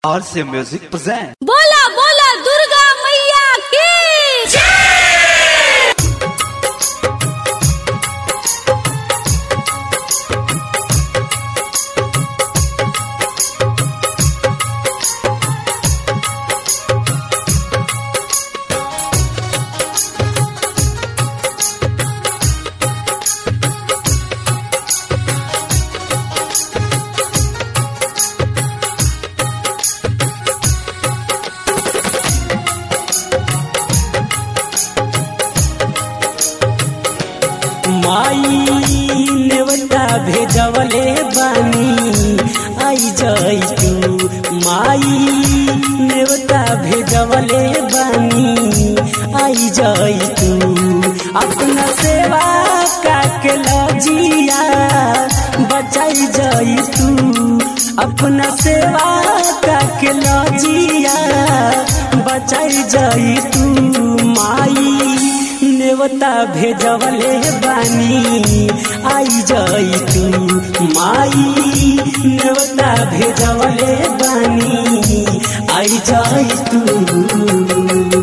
RC Music present. बोला बोला दुर्गा मैया की माई नेवता भेजवले बानी आई जाई तू माई नेवता भेजवले बानी आई जाई तू अपना सेवा काके लजिया बचाई जाई तू अपना सेवा काके लजिया बचाई जाई तू माई नेवता भेजवले बानी आई जाई तू माई नेवता भेजवले बानी आई जाई तू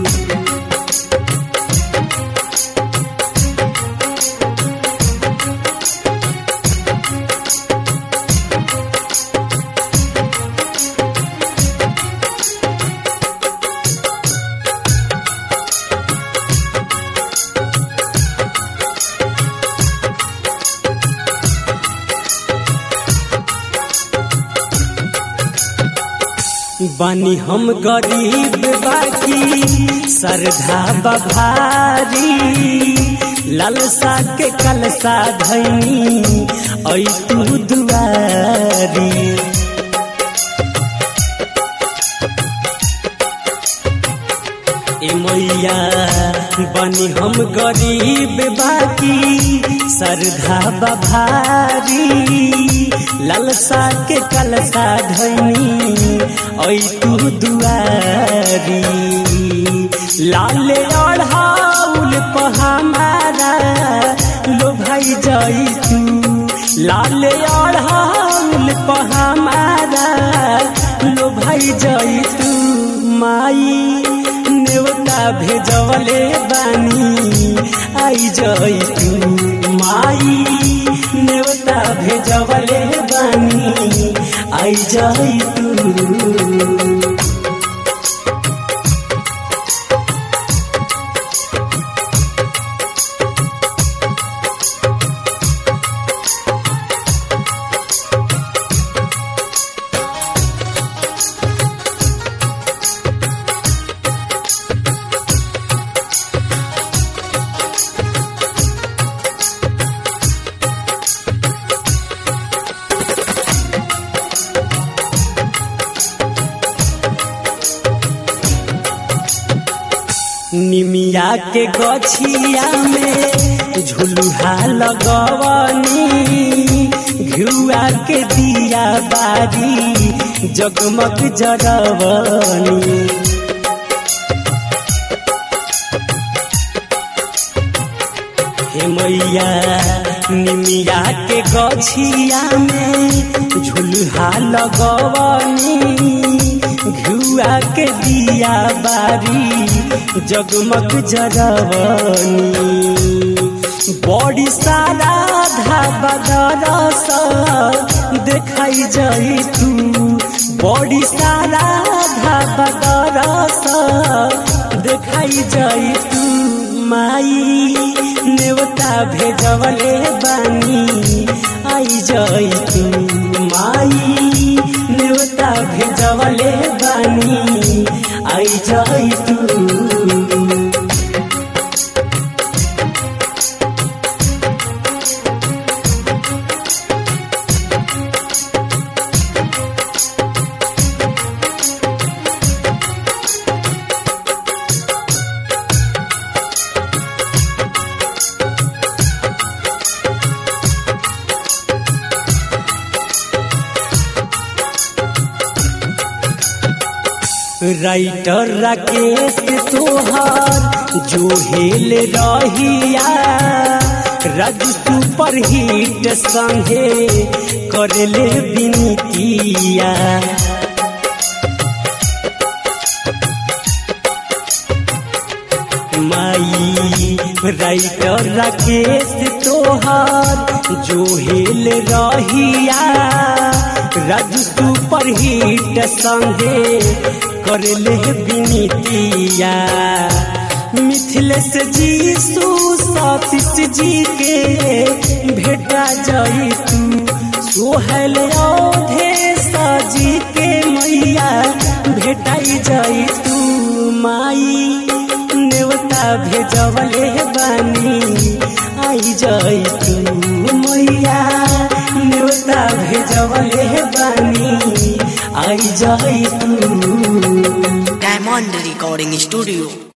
बानी हम गरीब बाकी श्रद्धा बभारी लालसा के कलसा धैनी ऐ तू दुआरी ए मैया बनी हम गरीब बाकी श्रद्धा बभारी लालसा के कलसा धनी ऐ तू दुआरी लाले अढ़ाउल पहामारा लो भाई जाई तू लाले अढ़ाउल पहामारा लो भाई जाई तू माई नेवता भेजवले बानी आई जाई तू माई नेवता भेजवले बानी आई जाई तू निमिया के गछिया में झुलुहा लगवनी घिउआ के दिया बारी जगमग जरवनी हे मैया निमिया के गछिया में झुलुहा लगवनी घुआ के दिया बारी जगमग जरवनी बड़ी सारा धाबा दरस देखाई जाई तू बड़ी सारा धाबा दरस देखाई जाई तू माई नेवता भेजवले बानी आई जाई तू माई नेवता भेजवले बानी आई जाई तू राइटर राकेश तोहर जो हेल रहिया राज सुपर हिट संगे करले बिनतिया राइटर राकेश तोहार जो हेल रहिया राजू सुपर हिट संगे करले विनीतिया मिथिलेश जी सतीश जी के भेटा जाई तू सोहल औधे सजी के मैया भेटाई जाई तू माई नेवता भेजवले बानी आई जाई तू मैया नेवता भेजवले बानी आई जाई तू Diamond Recording Studio.